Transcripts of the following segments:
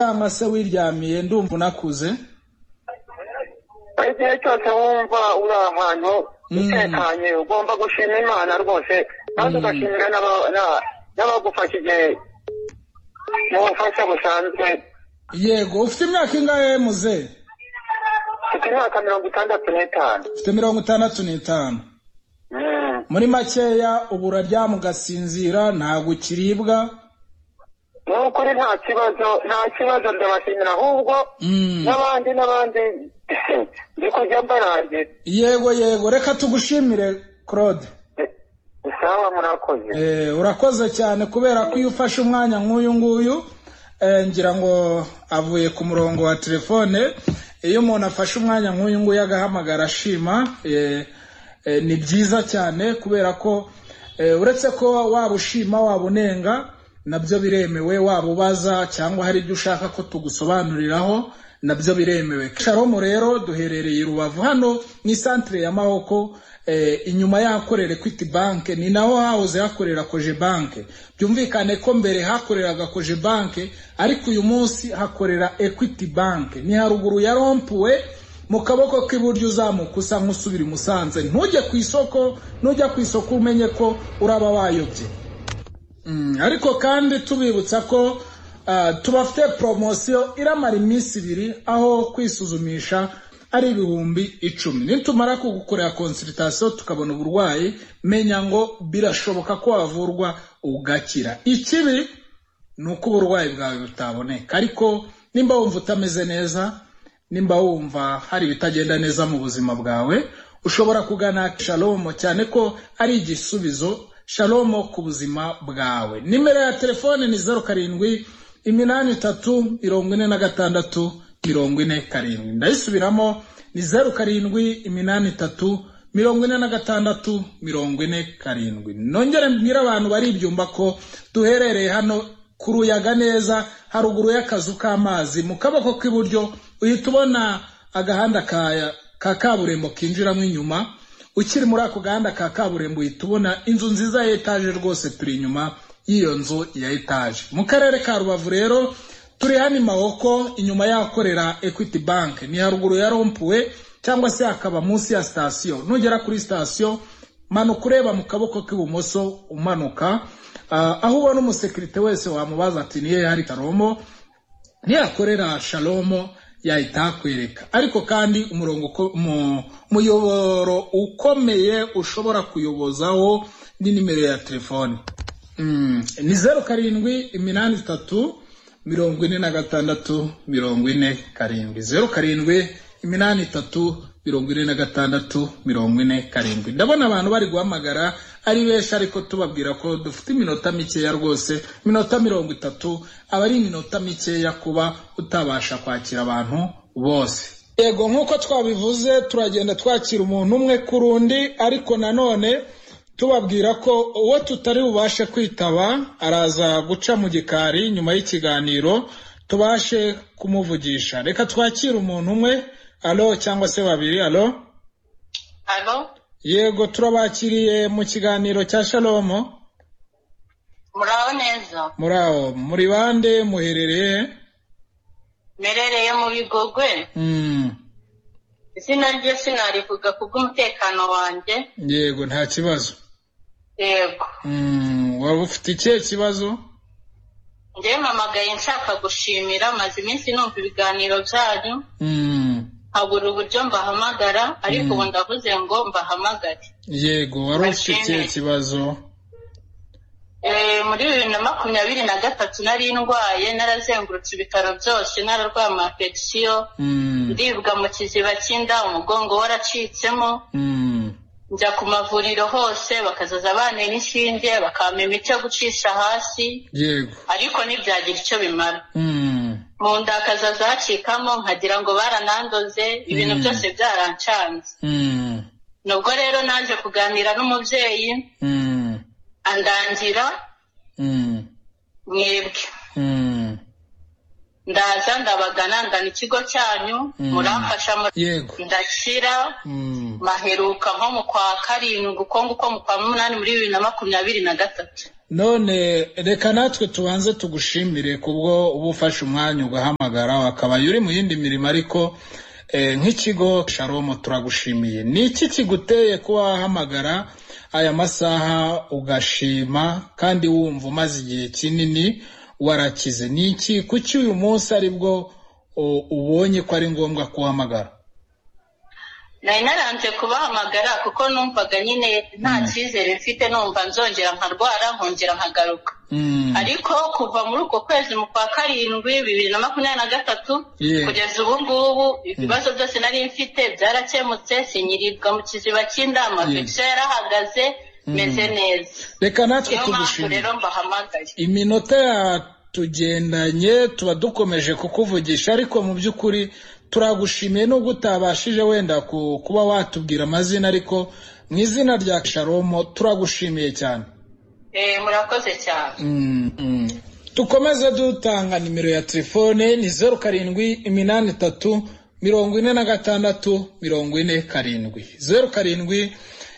Yama se wiryamiye ndumva unakuze igihe cyose wumva uri ahantu utekanye ugomba gushima imana rwose kandi ugashimira n'aba- na- n'abagufasha igihe mu bufasha busanzwe yego ufite imyaka ingahe muze mfite imyaka mirongo itandatu n'itanu ufite mirongo itandatu n'itanu Mm. muri makeya ubu uraryama ugasinzira ntabwo ukiribwa ni ukuri nta kibazo nta kibazo ndabashimira ahubwo Mm. n'abandi n'abandi ndi kujya mbarangira yego yego reka tugushimire claude sawa murakoze Eh, urakoze cyane kubera ko iyo ufashe umwanya nk'uyu nguyu eh, ngira ngo avuye ku murongo wa telefone iyo umuntu afashe umwanya nk'uyu nguyu agahamagara ashima eh, eh, ni byiza cyane kubera ko eh, uretse ko waba ushima waba unenga nabyo biremewe waba ubaza cyangwa hari ibyo ushaka ko tugusobanuriraho nabyo biremewe sharomo rero duherereye i rubavu hano ni santire ya mahoko eh, inyuma y'ahakorera equity bank ni naho hahoze hakorera koje bank byumvikane ko mbere hakoreraga koje bank ariko uyu munsi hakorera equity bank ni haruguru ya rompuwe mu kaboko k'iburyo uzamuka usa nk'usubira i musanze ntujye ku isoko nujya ku isoko umenye ko uraba wayobye Mm, ariko kandi tubibutsa ko ah, tubafite poromosiyo iramara iminsi ibiri aho kwisuzumisha ari ibihumbi icumi nitumara kugukorera konsiritasiyo tukabona uburwayi menya ngo birashoboka ko wavurwa ugakira ikibi ni uko uburwayi bwawe butaboneka ariko nimba wumva utameze neza nimba wumva hari ibitagenda neza mu buzima bwawe ushobora kugana shalomo cyane ko ari igisubizo shalomo ku buzima bwawe nimero ya telefone ni zeru karindwi iminani itatu mirongo ine na gatandatu mirongo ine karindwi ndayisubiramo ni zeru karindwi iminani itatu mirongo ine na gatandatu mirongo ine karindwi nongere mbwire abantu bari ibyumba ko duherereye hano kuruyaga neza haruguru y'akazu k'amazi mu kaboko k'iburyo uhita ubona agahanda ka ka kaburimbo kinjiramo inyuma ukiri muri ako gahanda ka kaburimbo uhita ubona inzu nziza ya etaje rwose turi inyuma y'iyo nzu ya etaje mu karere ka rubavu rero turi hano mahoko inyuma y'ahakorera equity bank ni haruguru ya rompuwe cyangwa se hakaba munsi ya sitasiyo nugera kuri sitasiyo manuka ureba mu kaboko k'ibumoso umanuka Ah, aho ubona umusekirite wese wamubaza ati niyo yari karomo ntiyakorera shalomo yahita akwereka ariko kandi umurongo uko- mu- umuyoboro ukomeye ushobora kuyobozaho ni nimero ya telefoni Mm, ni zeru karindwi iminani itatu mirongo ine na gatandatu mirongo ine karindwi zeru karindwi iminani itatu mirongo ine na gatandatu mirongo ine karindwi ndabona abantu bari guhamagara ari benshi ariko tubabwira ko dufite iminota mikeya rwose iminota mirongo itatu aba ari iminota mikeya kuba utabasha kwakira abantu bose yego nk'uko twabivuze turagenda twakira umuntu umwe ku rundi ariko nanone tubabwira ko uwo tutari bubashe kwitaba araza guca mu gikari nyuma y'ikiganiro tubashe kumuvugisha reka twakire umuntu umwe alo cyangwa se babiri alo Alo, yego turabakiriye mu kiganiro cya shalomo muraho neza muri aho muri bande muherereye he? merereye mu bigogwe Mm, izina rye sinarivuga kubw'umutekano wanjye yego nta kibazo yego Mm, waba ufite ikihe kibazo njyewe mpamagaye nshaka gushimira maze iminsi numva ibiganiro byanyu Mm, habura uburyo mbahamagara ariko Mm. ubu ndavuze ngo mbahamagare yego wari ufite ikihe kibazo Eh, muri bibiri na makumyabiri na gatatu nari ndwaye narazengurutse ibitaro byose nararwaye ama infection Mm, ndibwa mu kiziba cy'inda umugongo waracitsemo mm. njya ku mavuriro hose bakazaza bantera inshinge bakampa imiti yo gucisha hasi yego ariko ntibyagira icyo bimara Mm, mu nda hakazaza hacikamo nkagira ngo baranandoze ibintu Mm. byose byarancanze mm, nubwo rero naje kuganira n'umubyeyi mm, andangira mm, mwebwe mm. ndaza ndabagana ndana ikigo cyanyu Mm. muramfasha mu- yego ndakira Mm, maheruka nko mu kwa karindwi uko nguko mu kwa munani muri bibiri na makumyabiri na gatatu none reka natwe tubanze tugushimire kubwo uba ufashe umwanya ugahamagara wakabaye uri mu yindi mirimo ariko nk'ikigo sharomo turagushimiye ni iki kiguteye kuba wahamagara aya masaha ugashima kandi wumva umaze igihe kinini warakize ni iki kuki uyu munsi aribwo ubonye ko ari ngombwa kuhamagara nari naranze kubahamagara kuko numvaga nyine nta cyizere mfite numva nzongera nkarwara nkongera nkagaruka ariko kuva muri uko kwezi mu kwa karindwi bibiri na makumyabiri na gatatu kugeza ubu ngubu ibibazo byose nari mfite byarakemutse sinyirirwa mu kiziba cy'indama mbese yarahagaze meze neza reka natwe tugushimire rero mbahamagaye iminota yatugendanye tuba dukomeje kukuvugisha ariko mu by'ukuri turagushimiye nubwo utabashije wenda kuba watubwira amazina ariko mu izina rya sharomo turagushimiye cyane murakoze cyane dukomeze dutanga nimero ya telefone ni zeru karindwi iminani itatu mirongo ine na gatandatu mirongo ine karindwi zeru karindwi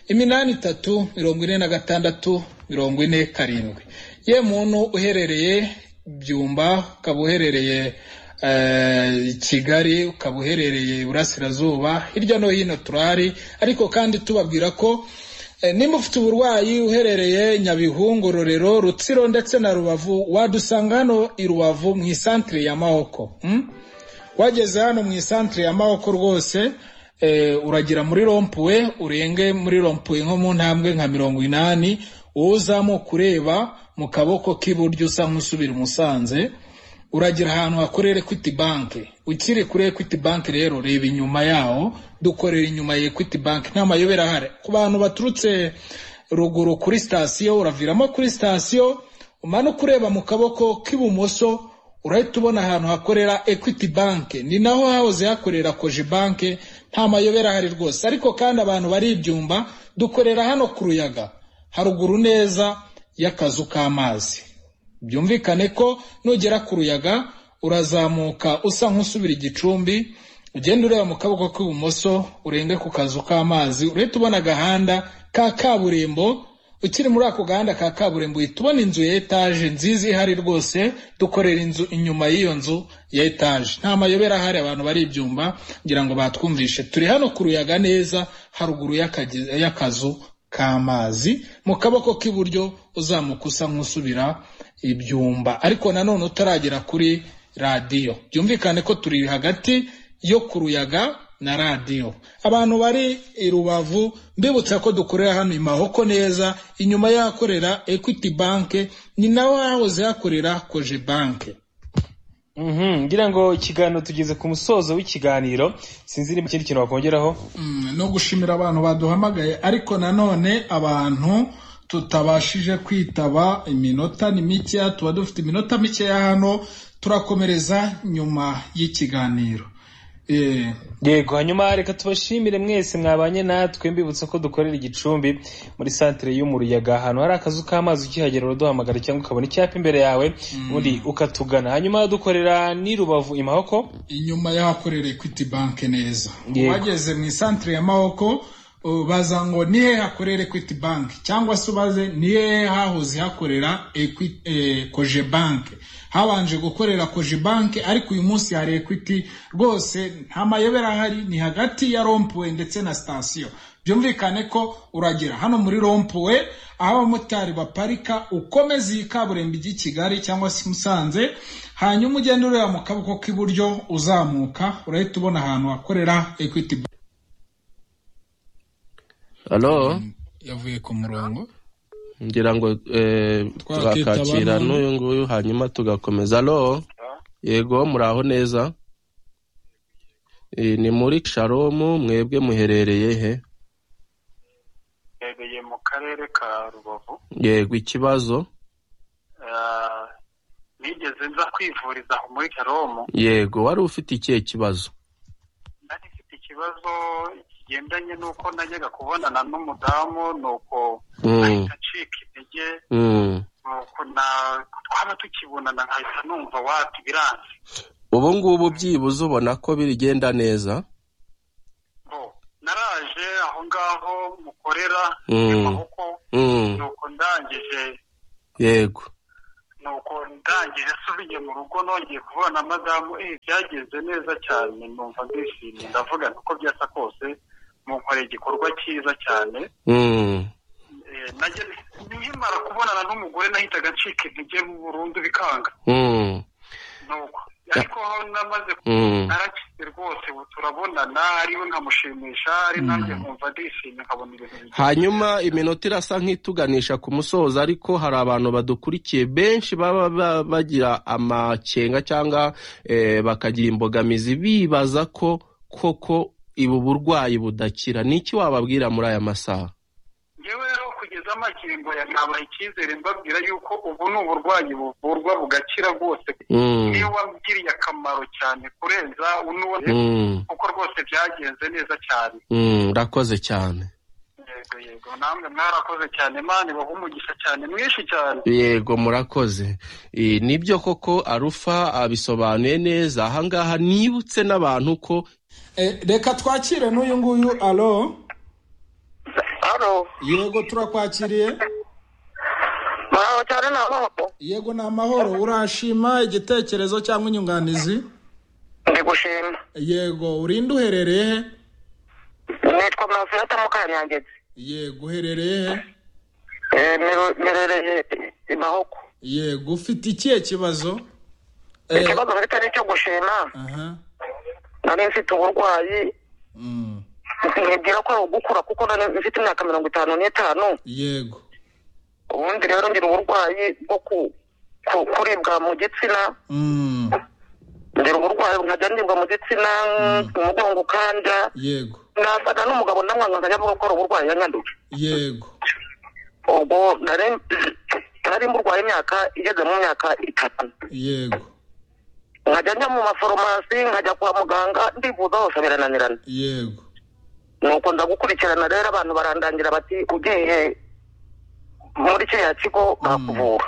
iminani itatu mirongo ine na gatandatu mirongo ine karindwi ye muntu uherereye byumba ukaba uherereye kigali ukaba uherereye iburasirazuba hirya no hino turahari ariko kandi tubabwira ko nimba ufite uburwayi uherereye nyabihu Rorero rutsiro ndetse na rubavu wadusanga hano i rubavu mu isantire ya mahoko wageze hano mu isantire ya mahoko rwose uragira muri rompuwe urenge muri rompuwe nko mu ntambwe nka mirongo inani wowe uzamuka ureba mu kaboko k'iburyo usa nk'usubira umusanze uragira ahantu hakorera ekwiti banki ukiri kuri ekwiti banki rero reba inyuma yaho dukorera inyuma ya ekwiti banki nta mayobera ahari ku bantu baturutse ruguru kuri sitasiyo uraviramo kuri sitasiyo umanuka ureba mu kaboko k'ibumoso urahita ubona ahantu hakorera ekwiti banki ni naho hahoze hakorera koje banki nta mayobera ahari rwose ariko kandi abantu bari ibyumba dukorera hano ku ruyaga haruguru neza y'akazu k'amazi byumvikane ko nugera ku ruyaga urazamuka usa nk'usubira igicumbi ugenda ureba mu kaboko k'ibumoso urenge ku kazu k'amazi urahita ubona agahanda ka kaburimbo ukiri muri ako gahanda ka kaburimbo uhita ubona inzu ya etaje nziza ihari rwose dukorera inzu inyuma y'iyo nzu ya etaje nta mayobera ahari abantu bari ibyumba kugira ngo batwumvishe turi hano ku ruyaga neza haruguru y'akazu k'amazi mu kaboko k'iburyo uzamuka usa nk'usubira ibyumba ariko nanone utaragera kuri radiyo byumvikane ko turi hagati yo ku ruyaga na radiyo abantu bari i rubavu mbibutsa ko dukorera hano i mahoko neza inyuma y'ahakorera ekwiti banke ni naho hahoze hakorera koje banke ngira ngo ikiganiro tugeze ku musozo w'ikiganiro sinzi niba ikindi kintu wakongeraho no gushimira abantu baduhamagaye ariko nanone abantu tutabashije kwitaba iminota ni mikeya tuba dufite iminota mikeya hano turakomereza nyuma y'ikiganiro yego hanyuma reka tubashimire mwese mwabanye natwe mbibutsa ko dukorera igicumbi muri santire yo mu ruyaga ahantu hari akazu k'amazi ukihagera uraduhamagara cyangwa ukabona icyapa imbere yawe undi ukatugana hanyuma dukorera ni rubavu i mahoko inyuma y'ahakorera ekwiti banki neza wageze mu isantire ya mahoko baza ngo ni hehe hakorera ekwiti banki cyangwa se ubaze ni hehe hahoze hakorera koje banki habanje gukorera koje banki ariko uyu munsi hari ekwiti rwose nta mayobera ahari ni hagati ya rompuwe ndetse na sitasiyo byumvikane ko uragera hano muri rompuwe aho abamotari baparika ukomeza iyi kaburimbo ijya i kigali cyangwa se musanze hanyuma ugenda ureba mu kaboko k'iburyo uzamuka urahita ubona ahantu hakorera ekwiti banki halo yavuye ku murongo ngira ngo twakakira n'uyu nguyu hanyuma tugakomeza halo yego muraho neza ni muri sharomu mwebwe muherereye he muherereye mu karere ka rubavu yego ikibazo nigeze nza kwivuriza muri sharomu yego wari ufite ikihe kibazo nari mfite ikibazo bigendanye n'uko najyaga kubonana n'umudamu nuko ahita acika intege nuko twaba tukibonana nkahita numva wati biranze ubu ngubu byibuze ubona ko bigenda neza naraje aho ngaho mukorera amaboko nuko ndangije yego nuko ndangije asubiye mu rugo nongeye kubona madamu eh byagenze neza cyane numva ndishimye ndavuga uko byasa kose munkoreye igikorwa cyiza cyane nkimara kubonana n'umugore nahitaga ncika intege burundu bikanga nuko ariko namaze narakize rwose ubu turabonana ariwe nkamushimisha ari nanjye nkumva ndishimye nkabona ibintu hanyuma iminota irasa nk'ituganisha ku musozo ariko hari abantu badukurikiye benshi baba bagira amakenga cyangwa bakagira imbogamizi bibaza ko koko ubu burwayi budakira ni iki wababwira muri aya masaha yewe rero kugeza amakingo ya ntabaha icyizere mbabwira yuko ubu ni uburwayi buvurwa bugakira rwose niyo wabwiriye akamaro cyane kurenza unuwe kuko rwose byagenze neza cyane urakoze cyane yego yego namwe mwarakoze cyane mani baha umugisha cyane mwinshi cyane yego murakoze nibyo koko arufa abisobanuye neza ahangaha nibutse n'abantu ko reka twakire n'uyu nguyu alo Halo. Yego turakwakiriye. Mahoro cyane na mahoro. Yego ni amahoro urashima igitekerezo cyangwa inyunganizi? Ndi gushima. Yego urinde uherereye he? Nitwa Mafiata Mukanyangezi. Yego uherereye he? Eh merereye Mahoko. Yego ufite ikihe kibazo? Ikibazo mfite ni icyo gushima. Aha. Nari mfite uburwayi. Mm. ntibwira ko ari ugukura kuko mfite imyaka mirongo itanu n'itanu yego ubundi rero ngira uburwayi bwo kuribwa mu gitsina ngira uburwayi nkajya nibwa mu gitsina umugongo ukanda yego nasaga n'umugabo namwanga nkajya avuga ko ari uburwayi yanyanduye yego ubwo nari mburwaye imyaka igeze mu myaka itanu yego nkajya njya mu maforomasi nkajya kwa muganga ndivuza hose birananirana yego nuko ndagukurikirana rero abantu barandangira bati ugiye muri kiriya kigo bakuvura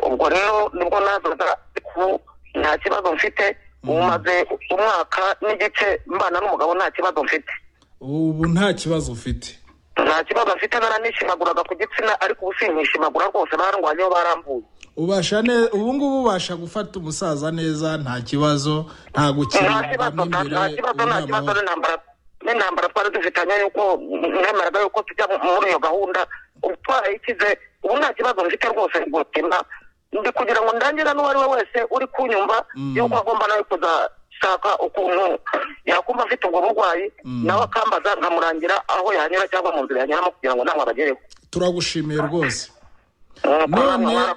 ubwo rero nibwo nazaga nta kibazo mfite umaze umwaka n'igice mbana n'umugabo nta kibazo mfite ubu nta kibazo ufite nta kibazo mfite naranishimagoraga ku gitsina ariko ubu sinishimagura rwose barangwanyeho barambuye ubasha neza ubu ngubu ubasha gufata umusaza neza nta kibazo nta gukina nta kibazo nta kibazo n'intambara twari dufitanye yuko mwemeraga yuko tujya muri iyo gahunda ubu twarayikize ubu nta kibazo mfite rwose gutima ndi kugira ngo ndangire n'uwo ari we wese uri kunyumva yuko agomba nawe kuzashaka ukuntu yakumva afite ubwo burwayi nawe akambaza nkamurangira aho yanyura cyangwa mu nzira yanyuramo kugira ngo ntabwo abagereho turagushimiye rwose none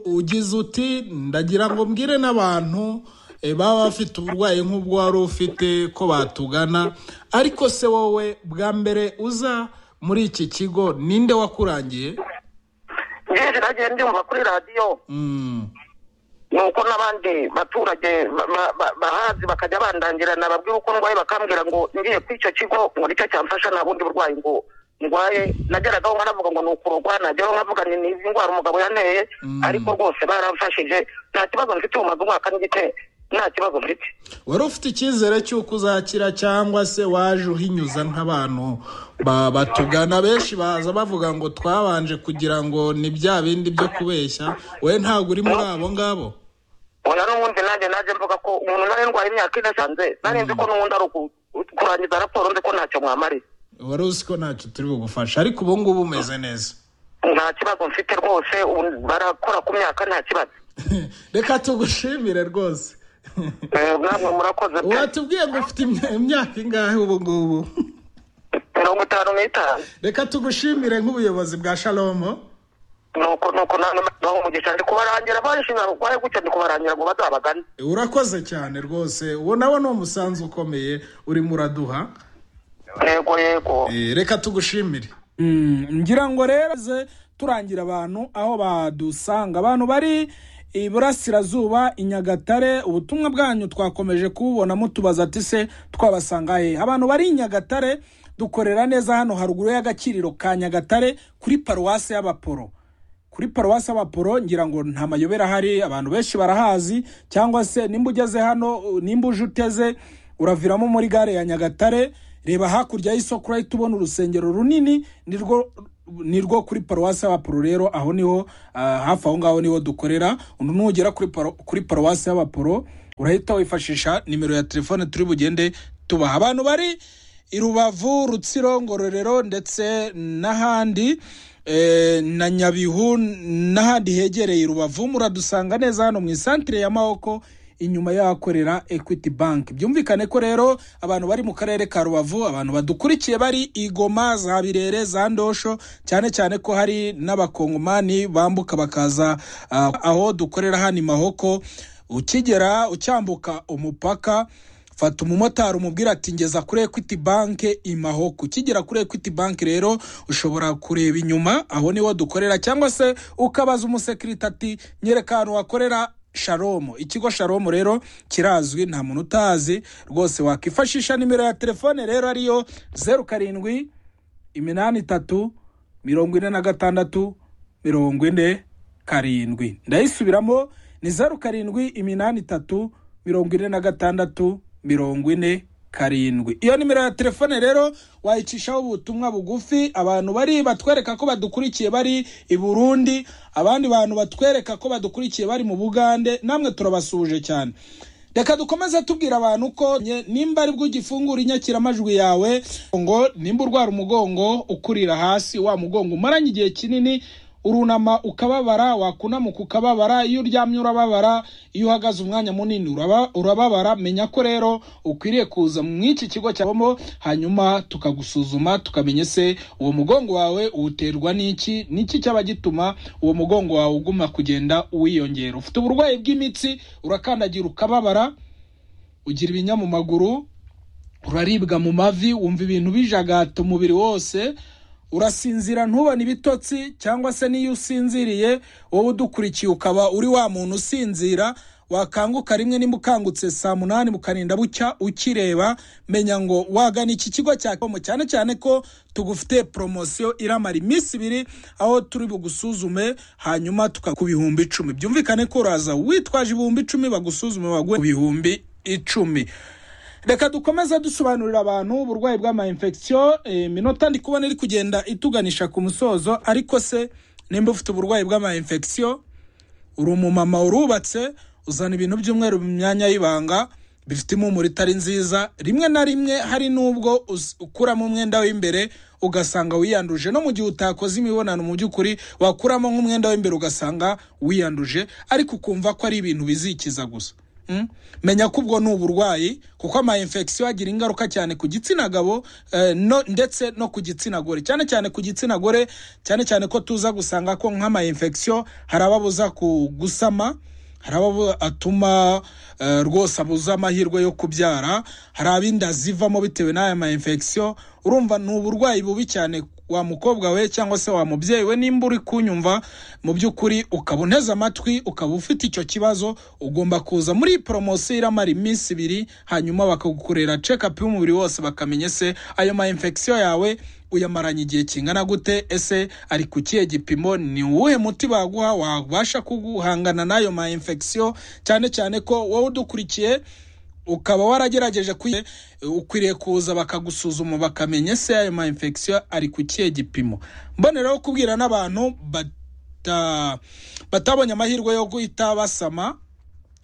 ugize uti ndagira ngo mbwire n'abantu baba bafite uburwayi nk'ubwo wari ufite ko batugana ariko se wowe bwa mbere uza muri iki kigo ninde wakurangiye ngeje nagiye ndumva kuri radiyo nuko n'abandi baturage bahazi bakajya bandangirana babwira uko ndwaye bakambwira ngo ngiye ku icyo kigo ngo nicyo cyamfasha nta bundi burwayi ngo ndwaye nageragaho nkanavuga ngo ni ukurogwa nageraho nkavuga ni izi ndwara umugabo yanteye ariko rwose baramfashije nta kibazo mfite umaze umwaka n'igice nta kibazo mfite wari ufite icyizere cy'uko uzakira cyangwa se waje uhinyuza nk'abantu batugana benshi baza bavuga ngo twabanje kugira ngo ni bya bindi byo kubeshya we ntabwo uri muri abo ngabo oya n'ubundi nanjye naje mvuga ko umuntu nari ndwaye imyaka ine sanze nari nzi ko n'ubundi ari ukurangiza raporo nzi ko ntacyo mwamariye wari uzi ko ntacyo turi bugufasha ariko ubu ngubu umeze neza nta kibazo mfite rwose barakora ku myaka nta kibazo reka tugushimire rwose watubwiye ngo ufite imyaka ingahe ubu ngubu mirongo itanu n'itanu reka tugushimire nk'ubuyobozi bwa shalomo nuko nuko naho umugisha ndi kubarangira barishimira barashimira gutya ndi kubarangira ngo bazabagane urakoze cyane rwose uwo nawe ni umusanzu ukomeye urimo uraduha yego yego reka tugushimire ngira ngo rero turangira abantu aho badusanga abantu bari iburasirazuba i nyagatare ubutumwa bwanyu twakomeje kububona mutubaza ati se twabasanga he abantu bari i nyagatare dukorera neza hano haruguru y'agakiriro ka nyagatare kuri paruwasi y'abaporo kuri paruwasi y'abaporo ngira ngo nta mayobera ahari abantu benshi barahazi cyangwa se nimba ugeze hano nimba uje uteze uraviramo muri gare ya nyagatare reba hakurya y'isoko urahita ubona urusengero runini nirwo ni rwo kuri paruwasi y'abapuro rero aho niho hafi aho ngaho niho dukorera nugera kuri paruwasi y'abapuro urahita wifashisha nimero ya telefone turi bugende tubaha abantu bari i rubavu rutsiro ngororero ndetse n'ahandi na nyabihu n'ahandi hegereye rubavu muradusanga neza hano mu isantire ya maboko inyuma y'ahakorera equity bank byumvikane ko rero abantu bari mu karere ka rubavu abantu badukurikiye bari i goma za birere za ndosho cyane cyane ko hari n'abakongomani bambuka bakaza aho dukorera hano i mahoko ukigera ucyambuka umupaka fata umumotari umubwira ati ngeza kuri equity bank i mahoko ukigera kuri equity bank rero ushobora kureba inyuma aho niho dukorera cyangwa se ukabaza umusekirite ati nyereka ahantu wakorera sharomu ikigo sharomu rero kirazwi nta muntu utazi rwose wakwifashisha nimero ya telefone rero ariyo zeru karindwi iminani itatu mirongo ine na gatandatu mirongo ine karindwi ndayisubiramo ni zeru karindwi iminani itatu mirongo ine na gatandatu mirongo ine karindwi iyo nimero ya telefone rero wayicishaho ubutumwa bugufi abantu bari batwereka ko badukurikiye bari i burundi abandi bantu batwereka ko badukurikiye bari mu bugande namwe turabasuhuje cyane reka dukomeze tubwira abantu ko nimba ari bwo ugifungura inyakiramajwi yawe ngo nimba urwara umugongo ukurira hasi wa mugongo umaranye igihe kinini urunama ukababara wakunamuka ukababara iyo uryamye urababara iyo uhagaze umwanya munini urababara menya ko rero ukwiriye kuza mu iki kigo cyabamo hanyuma tukagusuzuma tukamenya se uwo mugongo wawe uwuterwa n'iki n'iki cyaba gituma uwo mugongo wawe uguma kugenda uwiyongera ufite uburwayi bw'imitsi urakandagira ukababara ugira ibinya mu maguru uraribwa mu mavi wumva ibintu bijagata umubiri wose urasinzira ntubone ibitotsi cyangwa se n'iyo usinziriye wowe udukurikiye ukaba uri wa muntu usinzira wakanguka rimwe nimba ukangutse saa munani mukarinda bucya ukireba menya ngo wagana iki kigo cya komo cyane cyane ko tugufite poromosiyo iramara iminsi ibiri aho turi bugusuzume hanyuma ku bihumbi icumi byumvikane ko uraza witwaje ibihumbi icumi bagusuzume baguhe ku bihumbi icumi reka dukomeze dusobanurira abantu uburwayi bw'ama infection iminota ndi kubona iri kugenda ituganisha ku musozo ariko se nimba ufite uburwayi bw'ama infection uri umumama urubatse uzana ibintu by'umweru mu myanya y'ibanga bifite impumuro itari nziza rimwe na rimwe hari n'ubwo ukuramo umwenda w'imbere ugasanga wiyanduje no mu gihe utakoze imibonano mu by'ukuri wakuramo nk'umwenda w'imbere ugasanga wiyanduje ariko ukumva ko ari ibintu bizikiza gusa menya ko ubwo ni uburwayi kuko ama infection agira ingaruka cyane ku gitsina gabo ndetse no ku gitsina gore cyane cyane ku gitsina gore cyane cyane ko tuza gusanga ko nk'ama infection hari ababuza gusama hari abo atuma rwose abuza amahirwe yo kubyara hari abinda zivamo bitewe n'aya ma infection urumva ni uburwayi bubi cyane wa mukobwa we cyangwa se wa mubyeyi we nimba uri kunyumva mu by'ukuri ukaba unteze amatwi ukaba ufite icyo kibazo ugomba kuza muri poromosiyo iramara iminsi ibiri hanyuma bakagukorera cekapu y'umubiri wose bakamenya se ayo ma infection yawe uyamaranye igihe kingana gute ese ari ku kihe gipimo ni uwuhe muti baguha wabasha kuguhangana n'ayo ma infection cyane cyane ko wowe udukurikiye ukaba waragerageje ukwiriye kuza bakagusuzuma bakamenya ese ayo ma infection ari ku kihe gipimo mboneraho kubwira n'abantu batabonye amahirwe yo guhita basama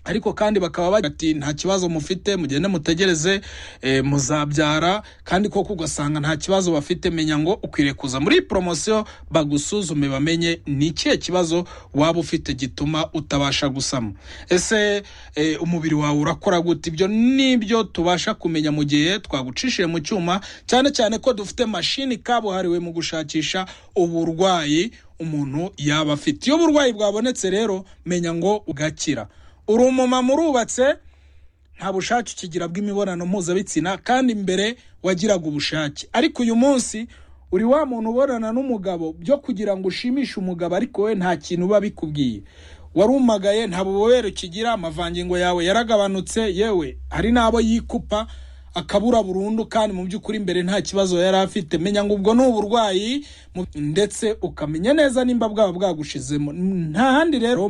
ariko kandi bakaba bati nta kibazo mufite mugende mutegereze muzabyara kandi koko ugasanga nta kibazo bafite menya ngo ukwiriye kuza muri poromosiyo bagusuzume bamenye ni ikihe kibazo waba ufite gituma utabasha gusama ese umubiri wawe urakora gute ibyo nibyo tubasha kumenya mu gihe twagucishije mu cyuma cyane cyane ko dufite mashini kabuhariwe mu gushakisha uburwayi umuntu yaba afite iyo uburwayi bwabonetse rero menya ngo ugakira uri umumama urubatse nta bushake ukigira bw'imibonano mpuzabitsina kandi mbere wagiraga ubushake ariko uyu munsi uri wa muntu ubonana n'umugabo byo kugira ngo ushimishe umugabo ariko we nta kintu uba bikubwiye warumagaye nta bubobere ukigira amavangingo yawe yaragabanutse yewe hari n'abo yikupa akabura burundu kandi mu by'ukuri imbere nta kibazo yari afite menya ngo ubwo ni uburwayi ndetse ukamenya neza nimba bwaba bwagushizemo nta handi rero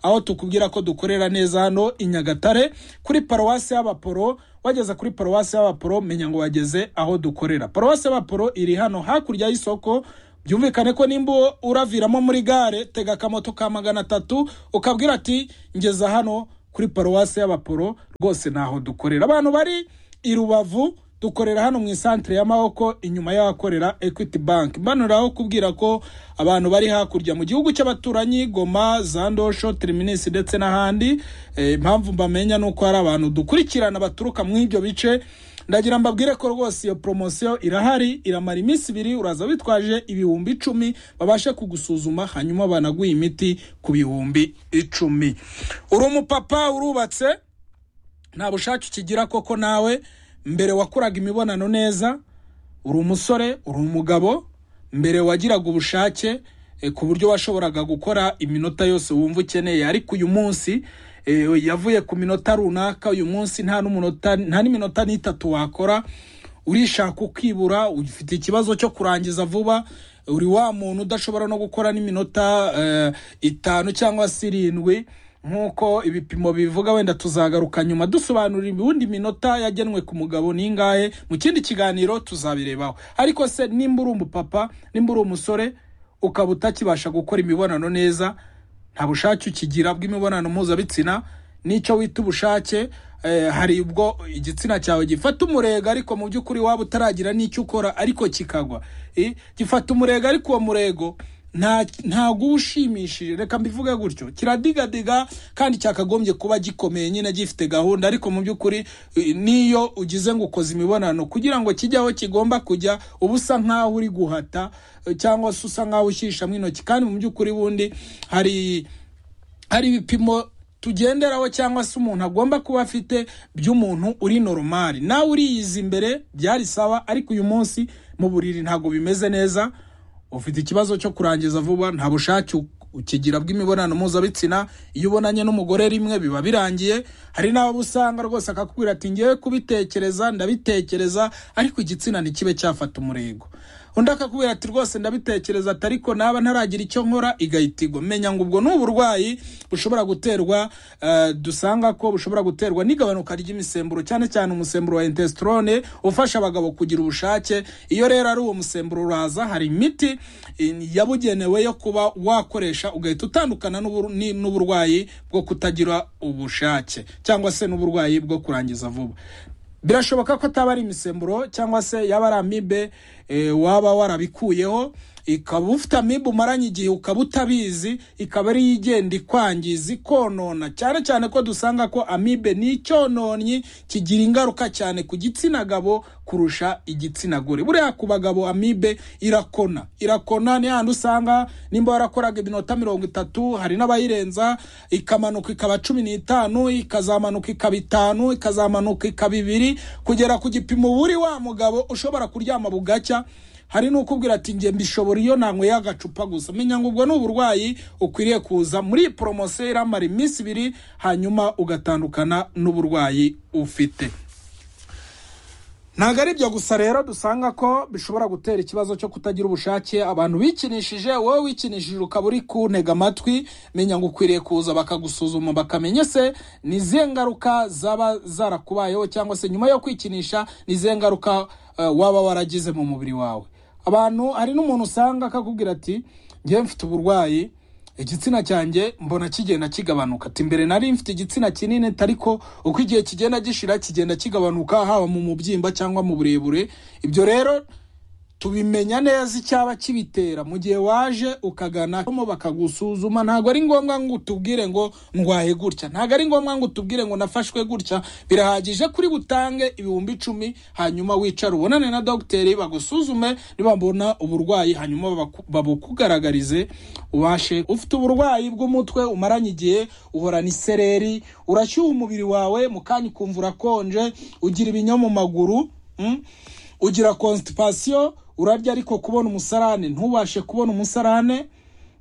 aho tukubwira ko dukorera neza hano i nyagatare kuri paruwasi y'abaporo wageze kuri paruwasi y'abaporo menya ngo wageze aho dukorera paruwasi y'abaporo iri hano hakurya y'isoko byumvikane ko nimba uraviramo muri gare tega akamoto ka magana atatu ukabwira ati ngeza hano kuri paruwasi y'abaporo rwose ntaho dukorera abantu bari i rubavu dukorera hano mu isantere y'amaboko inyuma y'ahakorera ekwiti banki mbanuraho kubwira ko abantu bari hakurya mu gihugu cy'abaturanyi goma za ndosho tiriminisi ndetse n'ahandi Eh, impamvu mbamenya ni uko hari abantu dukurikirana baturuka mu ibyo bice ndagira mbabwire ko rwose iyo poromosiyo irahari iramara iminsi ibiri uraza witwaje ibihumbi icumi babashe kugusuzuma hanyuma banaguhe imiti ku bihumbi icumi uri umupapa urubatse nta bushake ukigira koko nawe mbere wakoraga imibonano neza uri umusore uri umugabo mbere wagiraga ubushake eh, ku buryo washoboraga gukora iminota yose wumva ukeneye ariko uyu munsi eh, yavuye ku minota runaka uyu munsi nta n'umunota nta n'iminota n'itatu wakora urishaka ukibura ufite ikibazo cyo kurangiza vuba uri wa muntu udashobora no gukora n'iminota eh, itanu cyangwa se irindwi nk'uko ibipimo bivuga wenda tuzagaruka nyuma dusobanurira ubundi minota yagenwe ku mugabo n'ingahe mu kindi kiganiro tuzabirebaho ariko se nimba uri umupapa nimba uri umusore ukaba utakibasha gukora imibonano neza nta bushake ukigira bw'imibonano mpuzabitsina n'icyo wita ubushake eh, hari ubwo igitsina cyawe gifata umurego ariko mu by'ukuri waba utaragira n'icyo ukora ariko kikagwa Eh, gifata umurego ariko uwo murego nta- ntago uba ushimishije reka mbivuge gutyo kiradigadiga kandi cyakagombye kuba gikomeye nyine gifite gahunda ariko mu by'ukuri eh, n'iyo ugize ngo ukoze imibonano kugira ngo kijye aho kigomba kujya uba usa nk'aho uri guhata eh, cyangwa se usa nk'aho ushyishamo intoki kandi mu by'ukuri bundi hari hari ibipimo tugenderaho cyangwa se umuntu agomba kuba afite by'umuntu uri noromari nawe uriyiza imbere byari sawa ariko uyu munsi mu buriri ntabwo bimeze neza ufite ikibazo cyo kurangiza vuba nta bushake u- ukigira bw'imibonano mpuzabitsina iyo ubonanye n'umugore rimwe biba birangiye hari n'abo usanga rwose akakubwira ati ngewe kubitekereza ndabitekereza ariko igitsina ntikibe cyafata umurego undi akakubwira ati rwose ndabitekereza ati ariko naba ntaragira icyo nkora igahita igwa menya ngo ubwo ni uburwayi bushobora guterwa eh, dusanga ko bushobora guterwa n'igabanuka ry'imisemburo cyane cyane umusemburo wa intestorone ufasha abagabo kugira ubushake iyo rero ari uwo musemburo uraza hari imiti eh, yabugenewe yo kuba wakoresha ugahita utandukana n'ubur- ni- n'uburwayi bwo kutagira ubushake cyangwa se n'uburwayi bwo kurangiza vuba birashoboka ko ataba ari imisemburo cyangwa se yaba ari amibe eh, waba warabikuyeho ikaba ufite amibe umaranye igihe ukaba utabizi ikaba ariyo igenda ikwangiza ikonona cyane cyane ko dusanga ko amibe ni icyononyi kigira ingaruka cyane ku gitsina gabo kurusha igitsina gore buriya ku bagabo amibe irakona irakona ni handi usanga nimba warakoraga iminota mirongo itatu hari n'abayirenza ikamanuka ikaba cumi n'itanu ikazamanuka ikaba itanu ikazamuka ikaba ibiri kugera ku gipimo uba uri wa mugabo ushobora kuryama bugacya hari n'ukubwira ati njye mbishobora iyo nanyweye agacupa gusa menya ngo ubwo ni uburwayi ukwiriye kuza muri iyi poromosiyo iramara iminsi ibiri hanyuma ugatandukana n'uburwayi ufite ntabwo ari ibyo gusa rero dusanga ko bishobora gutera ikibazo cyo kutagira ubushake abantu bikinishije wowe wikinishije ukaba uri kuntega amatwi menya ngo ukwiriye kuza bakagusuzuma bakamenya se ni izihe ngaruka zaba zarakubayeho cyangwa se nyuma yo kwikinisha ni izihe ngaruka eh, waba waragize mu mubiri wawe abantu hari n'umuntu usanga akakubwira ati ngewe mfite uburwayi igitsina cyanjye mbona kigenda kigabanuka ati mbere nari mfite igitsina kinini ariko uko igihe kigenda gishira kigenda kigabanuka haba mu mubyimba cyangwa mu burebure ibyo rero tubimenya neza icyaba kibitera mu gihe waje ukagana mo bakagusuzuma ntabwo ari ngombwa ngo utubwire ngo ndwaye gutya ntabwo ari ngombwa ngo utubwire ngo nafashwe gutya birahagije kuri butange ibihumbi icumi hanyuma wicare ubonane na dogiteri bagusuzume nibabona uburwayi hanyuma babaku- babukugaragarize ubashe ufite uburwayi bw'umutwe umaranye igihe uhorana isereri urashyuha umubiri wawe mu kanya ukumva urakonje ugira ibinya mu maguru mm? ugira constipation urarya ariko kubona umusarane ntubashe kubona umusarane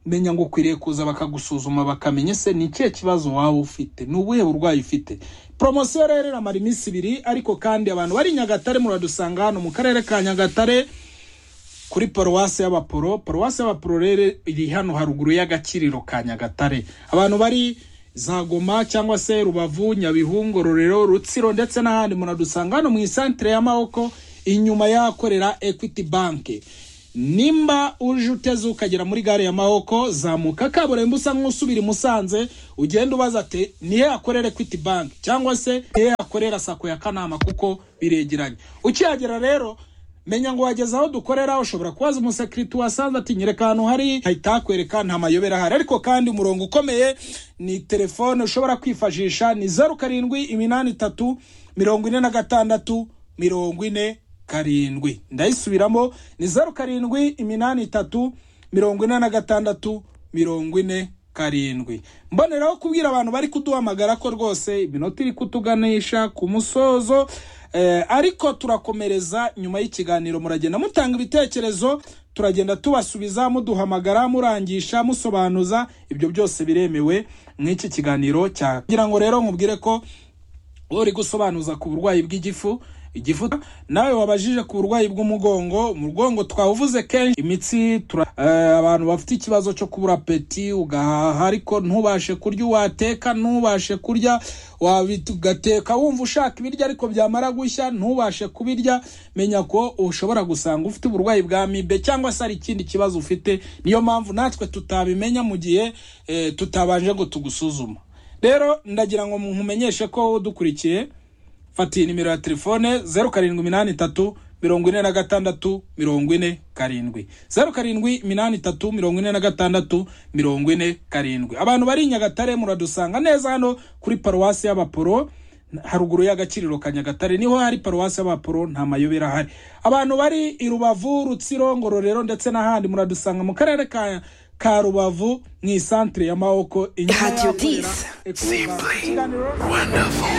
menya ngo ukwiriye kuza bakagusuzuma bakamenya se ni ikihe kibazo waba ufite ni ubuhe burwayi ufite poromosiyo rero iramara iminsi ibiri ariko kandi abantu bari i nyagatare muradusanga hano mu karere ka nyagatare kuri paruwasi y'abaporo paruwasi y'abaporo rero iri hano haruguru y'agakiriro ka nyagatare abantu bari za goma cyangwa se rubavu nyabihungu rorero rutsiro ndetse n'ahandi munadusanga hano mu isantere y'amaboko inyuma y'ahakorera equity bank nimba uje uteze ukagera muri gare ya mahoko zamuka kaburimbo usa nk'usubira i musanze ugenda ubaza ati nihe akorere kwiti banki cyangwa se nihe akorera sako ya kanama kuko biregeranye ukihagera rero menya ngo wageze aho dukorera ushobora kubaza umusekiriti wasanze ati nyereka ahantu hari hahita hakwereka nta mayobera ahari ariko kandi umurongo ukomeye ni telefone ushobora kwifashisha ni zeru karindwi iminani itatu mirongo ine na gatandatu mirongo ine karindwi ndayisubiramo ni zeru karindwi iminani itatu mirongo ine na gatandatu mirongo ine karindwi mboneraho kubwira abantu bari kuduhamagara ko rwose iminota iri kutuganisha ku musozo ariko turakomereza nyuma y'ikiganiro muragenda mutanga ibitekerezo turagenda tubasubiza muduhamagara murangisha musobanuza ibyo byose biremewe nk'iki kiganiro cya kugira ngo rero nkubwire ko uri gusobanuza ku burwayi bw'igifu igifu nawe wabajije ku burwayi bw'umugongo umugongo twawuvuze kenshi imitsi abantu bafite ikibazo cyo kubura peti ugahaha ariko ntubashe kurya uwateka ntubashe kurya ugateka wumva ushaka ibiryo ariko byamara gushya ntubashe kubirya menya ko ushobora gusanga ufite uburwayi bwa mibe cyangwa se hari ikindi kibazo ufite niyo mpamvu natwe tutabimenya mu gihe tutabanje ngo tugusuzuma rero ndagira ngo nkumenyeshe ko dukurikiye fata iyi nimero ya telefone zeru karindwi iminani itatu mirongo ine na gatandatu mirongo ine karindwi zeru karindwi iminani itatu mirongo ine na gatandatu mirongo ine karindwi abantu bari i nyagatare muradusanga neza hano kuri paruwasi y'abaporo haruguru y'agaciro ka nyagatare niho hari paruwasi y'abaporo nta mayobera ahari abantu bari i rubavu rutsiro ngororero ndetse n'ahandi muradusanga mu karere ka ka rubavu mu isantere ya mawoko inyuma y'ahakorera